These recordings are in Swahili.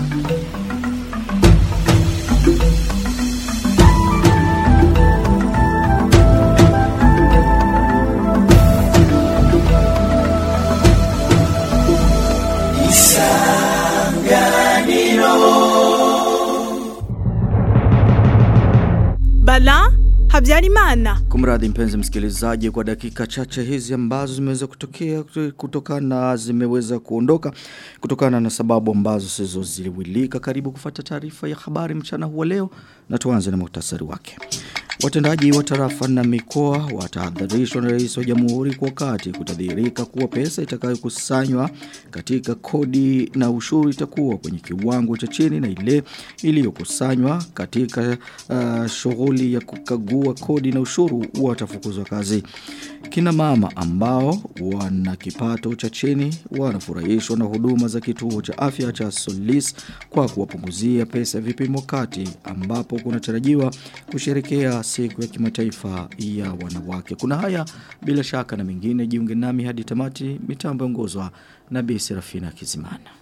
Bala Habyarimana. Kumradhi mpenzi msikilizaji kwa dakika chache hizi ambazo zimeweza kutokea kutokana zimeweza kuondoka kutokana na sababu ambazo sizoziliwilika karibu kufata taarifa ya habari mchana huwa leo na tuanze na muhtasari wake. Watendaji wa tarafa na mikoa watahadharishwa na rais wa jamhuri kwa wakati kutadhihirika kuwa pesa itakayokusanywa katika kodi na ushuru itakuwa kwenye kiwango cha chini na ile iliyokusanywa katika uh, shughuli ya kukagua kodi na ushuru watafukuzwa kazi. Kina mama ambao wana kipato cha chini wanafurahishwa na huduma za kituo cha afya cha Solis kwa kuwapunguzia pesa vipimo kati ambapo kunatarajiwa kusherekea siku ya kimataifa ya wanawake. Kuna haya bila shaka na mengine jiunge nami hadi tamati mitambo ongozwa na Bi Serafina Kizimana.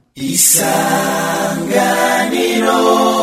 Isanganiro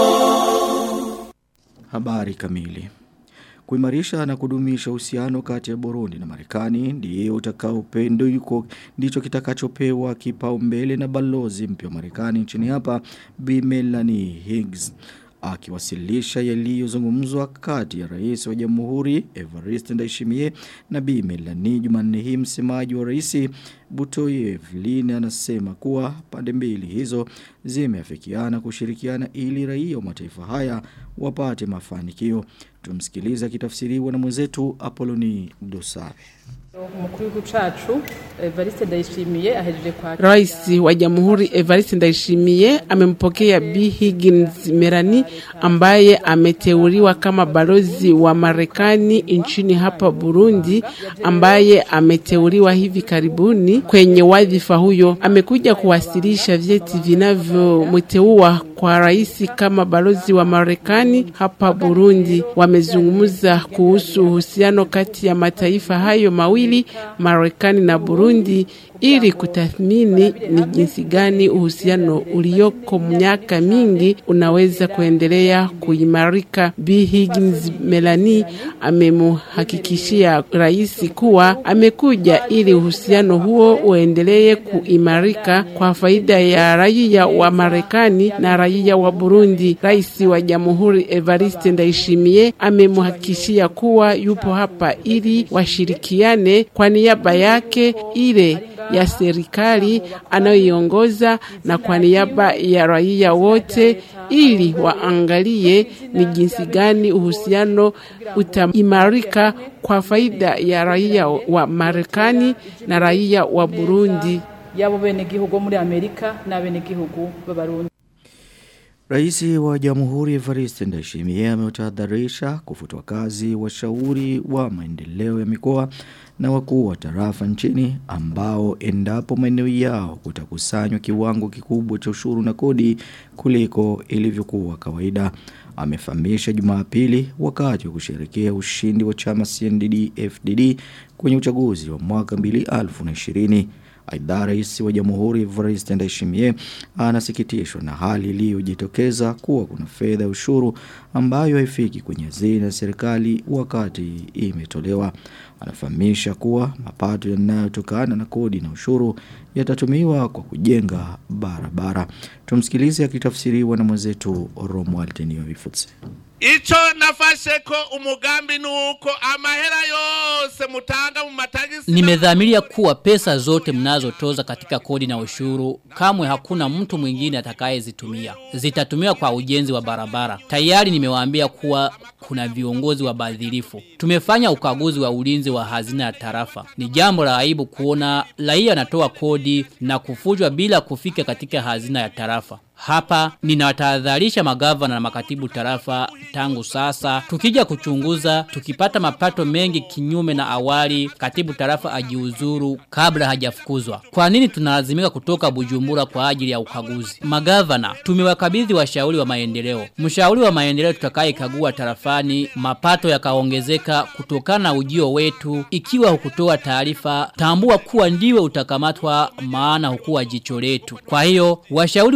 Habari kamili Kuimarisha na kudumisha uhusiano kati ya Burundi na Marekani ndiye utakaopendo yuko ndicho kitakachopewa kipaumbele na balozi mpya wa Marekani nchini hapa Bi Melanie Higgs akiwasilisha yaliyozungumzwa kati ya rais wa jamhuri Evariste Ndayishimiye na Bi Melanie Jumanne hii msemaji wa rais Butoye Evelyn anasema kuwa pande mbili hizo zimeafikiana kushirikiana ili raia wa mataifa haya wapate mafanikio tumsikiliza kitafsiriwa na mwenzetu Apoloni Dosare Rais wa Jamhuri Evariste Ndayishimiye amempokea B Higgins Merani ambaye ameteuliwa kama balozi wa Marekani nchini hapa Burundi ambaye ameteuliwa hivi karibuni kwenye wadhifa huyo. Amekuja kuwasilisha vyeti vinavyomteua kwa rais kama balozi wa Marekani hapa Burundi. Wamezungumza kuhusu uhusiano kati ya mataifa hayo mawili, Marekani na Burundi, ili kutathmini ni jinsi gani uhusiano ulioko miaka mingi unaweza kuendelea kuimarika. B Higgins Melanie amemuhakikishia rais kuwa amekuja ili uhusiano huo uendelee kuimarika kwa faida ya raia wa Marekani na raia wa Burundi. Rais wa Jamhuri Evariste Ndayishimiye amemuhakikishia kuwa yupo hapa ili washirikiane kwa niaba yake ile ya serikali anayoiongoza na kwa niaba ya raia wote ili waangalie ni jinsi gani uhusiano utaimarika kwa faida ya raia wa Marekani na raia wa Burundi. Yabo bene gihugu muri Amerika na bene gihugu b'Abarundi. Raisi wa Jamhuri Evariste Ndayishimiye ameutahadharisha kufutwa kazi washauri wa maendeleo ya mikoa na wakuu wa tarafa nchini ambao endapo maeneo yao kutakusanywa kiwango kikubwa cha ushuru na kodi kuliko ilivyokuwa kawaida. Amefahamisha Jumapili wakati wa kusherehekea ushindi wa chama CNDD-FDD kwenye uchaguzi wa mwaka 2020. Aidha rais wa jamhuri Evariste Ndayishimiye anasikitishwa na hali iliyojitokeza kuwa kuna fedha ya ushuru ambayo haifiki kwenye hazina ya serikali wakati imetolewa. Anafahamisha kuwa mapato yanayotokana na kodi na ushuru yatatumiwa kwa kujenga barabara. Tumsikilize akitafsiriwa na mwenzetu Romuald Niyoifutse. Icho nafashe ko umugambi nuko amahera yose mutanga mu matagisi Nimedhamiria kuwa pesa zote mnazotoza katika kodi na ushuru kamwe hakuna mtu mwingine atakayezitumia. Zitatumiwa kwa ujenzi wa barabara. Tayari nimewaambia kuwa kuna viongozi wa badhirifu. Tumefanya ukaguzi wa ulinzi wa hazina ya tarafa. Ni jambo la aibu kuona raia anatoa kodi na kufujwa bila kufika katika hazina ya tarafa. Hapa ninawatahadharisha magavana na makatibu tarafa tangu sasa. Tukija kuchunguza, tukipata mapato mengi kinyume na awali, katibu tarafa ajiuzuru kabla hajafukuzwa. Kwa nini tunalazimika kutoka Bujumbura kwa ajili ya ukaguzi? Magavana, tumewakabidhi washauri wa maendeleo. Mshauri wa maendeleo tutakaye kagua tarafani, mapato yakaongezeka kutokana na ujio wetu. Ikiwa hukutoa taarifa, tambua kuwa ndiwe utakamatwa maana hukuwa jicho letu. Kwa hiyo, washauri wa maendeleo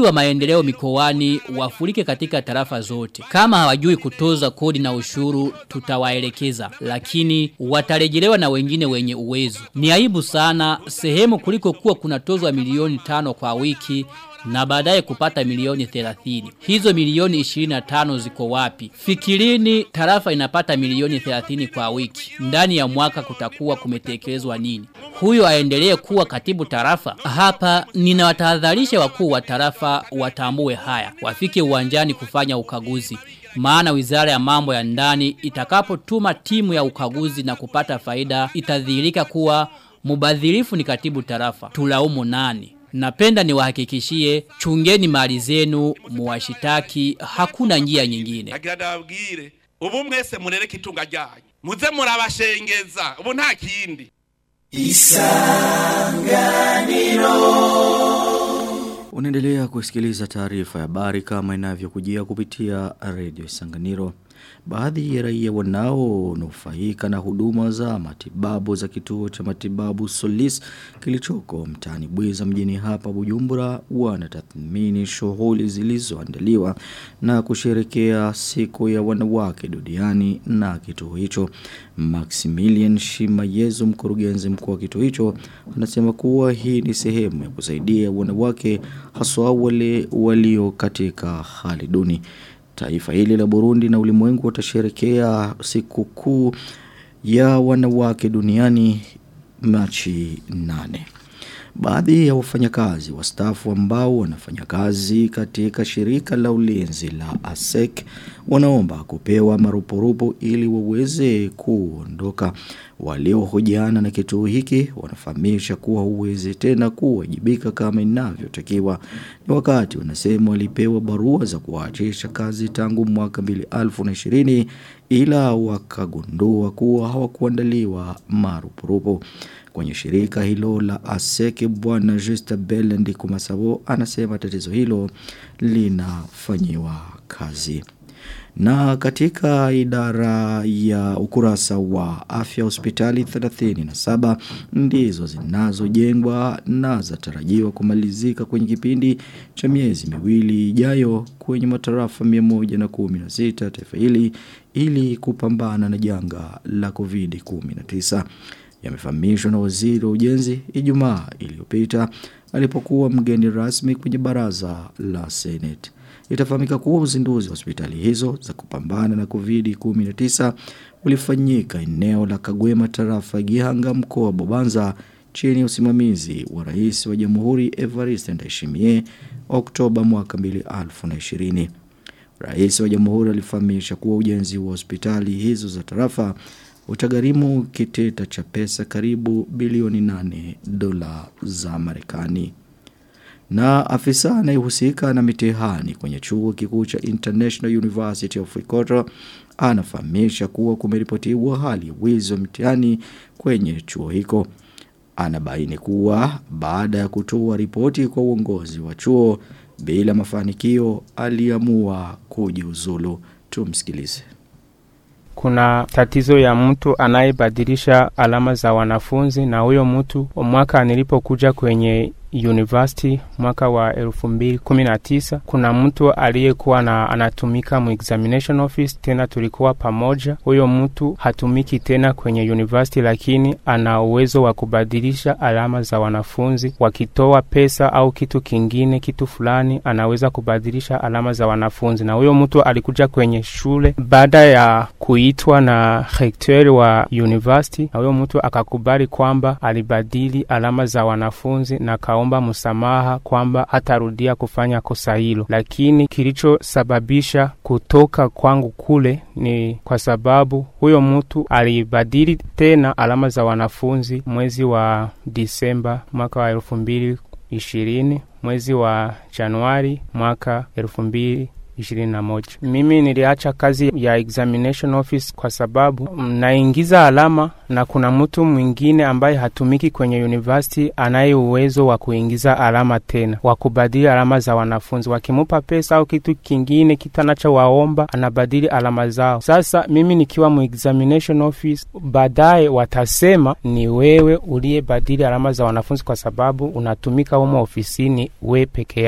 maendeleo mikoani wafurike katika tarafa zote. Kama hawajui kutoza kodi na ushuru tutawaelekeza, lakini watarejelewa na wengine wenye uwezo. Ni aibu sana sehemu kuliko kuwa kunatozwa milioni tano kwa wiki na baadaye kupata milioni 30. Hizo milioni 25 ziko wapi? Fikirini tarafa inapata milioni 30 kwa wiki. Ndani ya mwaka kutakuwa kumetekelezwa nini? Huyo aendelee kuwa katibu tarafa? Hapa ninawatahadharisha wakuu wa tarafa watambue haya. Wafike uwanjani kufanya ukaguzi. Maana wizara ya mambo ya ndani itakapotuma timu ya ukaguzi na kupata faida itadhihirika kuwa mubadhirifu ni katibu tarafa. Tulaumu nani? Napenda niwahakikishie chungeni mali zenu muwashitaki hakuna njia nyingine. agira ndababwire ubu mwese murereke itunga ryanyu muze murabashengeza ubu nta kindi Unaendelea kusikiliza taarifa ya habari kama inavyokujia kupitia redio Isanganiro. Baadhi ya raia wanaonufaika na huduma za matibabu za kituo cha matibabu Solis kilichoko mtaani Bwiza mjini hapa Bujumbura wanatathmini shughuli zilizoandaliwa na kusherekea siku ya wanawake duniani na kituo hicho. Maximilian Shimayezo mkurugenzi mkuu wa kituo hicho anasema kuwa hii ni sehemu ya kusaidia wanawake haswa wale walio katika hali duni. Taifa hili la Burundi na ulimwengu watasherekea siku kuu ya wanawake duniani Machi nane. Baadhi ya wafanyakazi wastaafu ambao wanafanya kazi katika shirika la ulinzi la ASEC wanaomba kupewa marupurupu ili waweze kuondoka. Waliohojiana na kituo hiki wanafahamisha kuwa huwezi tena kuwajibika kama inavyotakiwa. Ni wakati wanasema walipewa barua za kuachisha kazi tangu mwaka 2020 ila wakagundua kuwa hawakuandaliwa marupurupu. Kwenye shirika hilo la Aseke bwana Juste Belendi Kumasabo anasema tatizo hilo linafanyiwa kazi. Na katika idara ya ukurasa wa afya hospitali 37 ndizo zinazojengwa na zatarajiwa kumalizika kwenye kipindi cha miezi miwili ijayo kwenye matarafa 116 taifa hili ili kupambana na janga la COVID-19 yamefahamishwa na waziri wa ujenzi Ijumaa iliyopita alipokuwa mgeni rasmi kwenye baraza la Senate. Itafahamika kuwa uzinduzi wa hospitali hizo za kupambana na COVID-19 ulifanyika eneo la Kagwema tarafa ya Gihanga mkoa wa Bobanza chini ya usimamizi wa rais wa Jamhuri Evariste Ndayishimiye Oktoba mwaka 2020. Rais wa Jamhuri alifahamisha kuwa ujenzi wa hospitali hizo za tarafa utagharimu kitita cha pesa karibu bilioni 8 dola za Marekani. Na afisa anayehusika na mitihani kwenye chuo kikuu cha International University of Ikoto anafahamisha kuwa kumeripotiwa hali ya wizi wa mitihani kwenye chuo hiko. Anabaini kuwa baada ya kutoa ripoti kwa uongozi wa chuo bila mafanikio aliamua kujiuzulu. Tumsikilize. kuna tatizo ya mtu anayebadilisha alama za wanafunzi na huyo mtu mwaka nilipokuja kwenye university mwaka wa elfu mbili kumi na tisa kuna mtu aliyekuwa na anatumika mu examination office tena tulikuwa pamoja huyo mtu hatumiki tena kwenye university lakini ana uwezo wa kubadilisha alama za wanafunzi wakitoa pesa au kitu kingine kitu fulani anaweza kubadilisha alama za wanafunzi na huyo mtu alikuja kwenye shule baada ya kuitwa na rektori wa university na huyo mtu akakubali kwamba alibadili alama za wanafunzi na akaomba msamaha kwamba hatarudia kufanya kosa hilo, lakini kilichosababisha kutoka kwangu kule ni kwa sababu huyo mtu alibadili tena alama za wanafunzi mwezi wa Disemba mwaka wa elfu mbili ishirini mwezi wa Januari mwaka elfu mbili ishirini na moja. Mimi niliacha kazi ya examination office kwa sababu naingiza alama na kuna mtu mwingine ambaye hatumiki kwenye university anaye uwezo wa kuingiza alama tena wa kubadili alama za wanafunzi. Wakimupa pesa au kitu kingine kitu anachowaomba anabadili alama zao. Sasa mimi nikiwa mu examination office, baadaye watasema ni wewe uliyebadili alama za wanafunzi kwa sababu unatumika humo ofisini we peke yako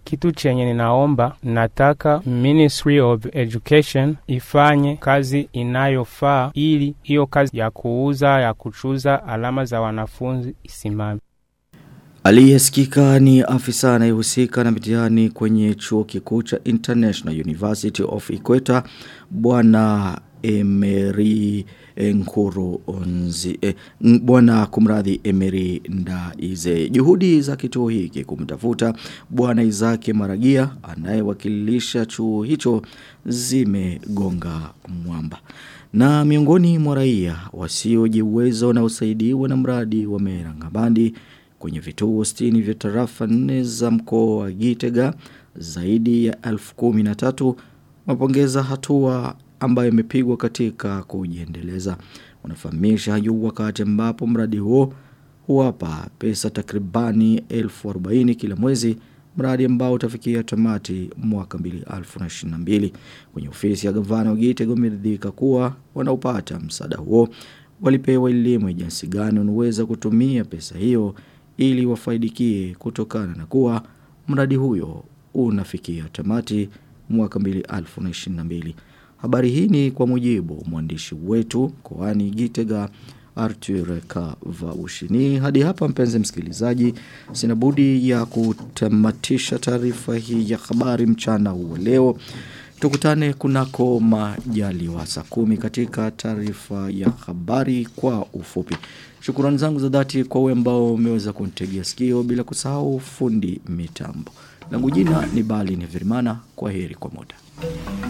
kitu chenye ninaomba, nataka Ministry of Education ifanye kazi inayofaa ili hiyo kazi ya kuuza ya kuchuza alama za wanafunzi isimame. Aliyesikika ni afisa anayehusika na mitihani kwenye chuo kikuu cha International University of Equator bwana Emery Nkuru Onzi eh, bwana kumradhi Emery Ndaize. Juhudi za kituo hiki kumtafuta bwana Izake Maragia anayewakilisha chuo hicho zimegonga mwamba. Na miongoni mwa raia wasiojiweza wanaosaidiwa na mradi wa Merangabandi kwenye vituo 60 vya tarafa nne za mkoa wa Gitega zaidi ya 1013 wapongeza hatua ambayo imepigwa katika kujiendeleza. Wanafahamisha hayo wakati ambapo mradi huo huwapa pesa takribani 1040 kila mwezi mradi ambao utafikia tamati mwaka 2022 kwenye ofisi ya gavana wa Gitega umeridhika kuwa wanaopata msaada huo walipewa elimu ya jinsi gani wanaweza kutumia pesa hiyo ili wafaidikie kutokana na kuwa mradi huyo unafikia tamati mwaka 2022 habari hii ni kwa mujibu mwandishi wetu koani Gitega Arthur Kavaushini. Hadi hapa mpenzi msikilizaji, sina budi ya kutamatisha taarifa hii ya habari mchana huu leo. Tukutane kunako majaliwa saa kumi katika taarifa ya habari kwa ufupi. Shukrani zangu za dhati kwa wewe ambao umeweza kunitegea sikio bila kusahau fundi mitambo. Langu jina ni Bali Neverimana. Kwa heri kwa muda.